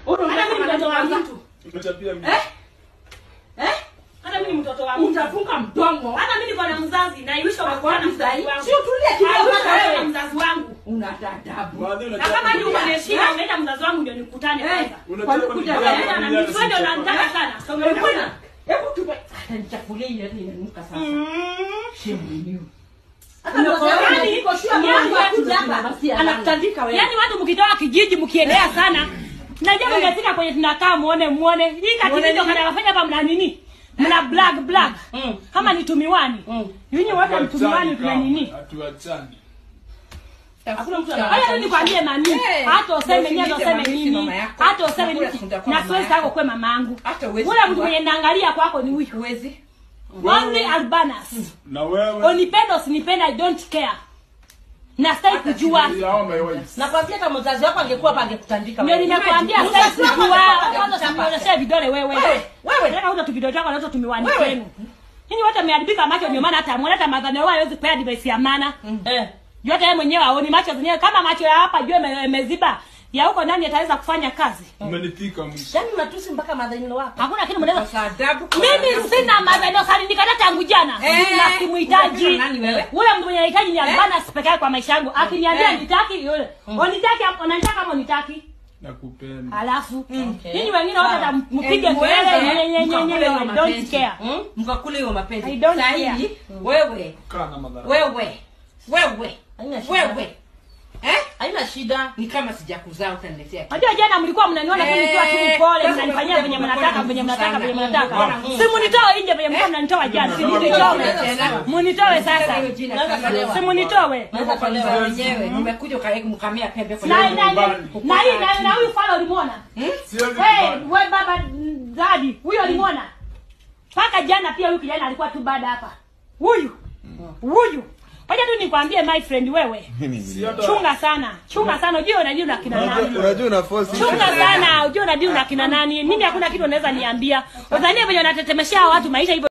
Hata mimi ni mtoto wa mtu. Umechapia mimi. Eh? Eh? Hata mimi ni mtoto wa mtu. Utafunga mdomo. Hata mimi niko na mzazi na iwisha Kwa kwa na wapi mzazi sahi? wangu. Sio tulia kidogo Haiwisha wewe. wewe na mzazi wangu. Una dadabu. Baadhi Na unachapa kama ni mimi. umeniheshimu unaenda mzazi wangu ndio nikutane Eh. kwanza. Unachapa Kwa mimi. nini Baadhi Unaenda na unaniacha mimi ndio sichapa. unanitaka sana. So Hebu umeona? na- Hebu tupe. Hata nichafulie ile ile inanuka sasa. Shemu yenyewe. Hata mzazi wangu Yaani, niko sure yaani mwanangu watu akuja hapa, hapa. anakutandika Anakutandika wewe. Yaani watu mkitoka kijiji mkiendea sana. Najua Eh. mngefika kwenye tunakaa muone muone. Hii Muone katini ndio nini? kanafanya hapa mna nini? Mna black black. Mm. Kama ni tumiwani. Mm. Nyinyi wote ni tumiwani Hatuachani tuna kama, nini? hatuachani. Hakuna mtu Haya tu nikwambie nani? Eh, Hata useme ndio nini, hata usiniite useme mama nini. yako. Hata useme Nakula nini. sitakuwa Na mama siwezi yako. tako kwa mamangu. Hata huwezi Ule mtu kuwa. mwenye naangalia kwako ni huyu. Huwezi. Only Albanas. Na wewe. Unipenda usinipenda I don't care. Na sitaki kujua. Ya hao my wives. Nakwambia kama mzazi wako angekuwa hapa angekutandika. Ndio wewe. nimekuambia Imagine. sitaki Mzazi wako kujua. angekuwa Kwanza angekuchapa. tumionyeshe vidole wewe. Wewe, wewe. Nataka uta tuvidole chako na uta tumiwani Wewe. kwenu. Ninyi wote mmeharibika macho ndio maana hata muone hata madhani wao hawezi kupea advice ya maana. Eh. Jua hata yeye mwenyewe aoni macho zenyewe kama macho ya hapa jua ime- imeziba. Ya huko ndani ataweza kufanya kazi. Umenifika mwisho. Yaani unatusi mpaka madhanilo wako. Hakuna kitu mnaweza Sasa adabu. mimi sina madhani sali nikata tangu jana. Eh, Na simuhitaji. unapenda nani wewe? Ule mtu mwenye anahitaji ni albana peke yake kwa maisha yangu. Akiniambia Eh. nitaki yule. Unitaki hapo unanitaka kama unitaki. Nakupenda. Alafu Okay. ninyi wengine wote Sawa. mpige Eh, kelele muweze, nye- nye- nye- mkakule nye- hiyo I don't mapenzi. care. Mm? Mkakule hiyo mapenzi. I don't Saa care. hii, wewe Kaa na madhara. wewe wewe Haina shida. wewe eh? haina shida ni kama sijakuzaa utaniletea kitu. Unajua jana mlikuwa mnaniona tu Eh, nikiwa tu mpole, sasa mnanifanyia umekuja venye kumekuwa mnataka, na venye nguvu mnataka, sana. venye Mungu mnataka. bwana, Mungu. Si munitoe nje venye mlikuwa mnanitoa jana. Si munitoe. Tena. Munitoe sasa. Hiyo jina Naweza kama kuelewa. Si leo. munitoe. Mungu kwa niaba wenyewe nimekuja ukae mkamia pembe kwa Na nyumba. na na nyumbani. na hii na na huyu fala ulimwona? Siwezi Hey, kubali. wewe baba mm, Zadi, huyo ulimwona? Paka jana pia huyu kijana alikuwa tu baada hapa. Huyu. Huyu. Wacha tu nikwambie my friend wewe. Si hata- Chunga sana. Chunga sana. Unajua unajua na kina nani. Unajua unajua una force chunga sana ujue unajua na kina nani mimi hakuna kitu unaweza niambia udhanie venye unatetemeshea watu maisha hivyo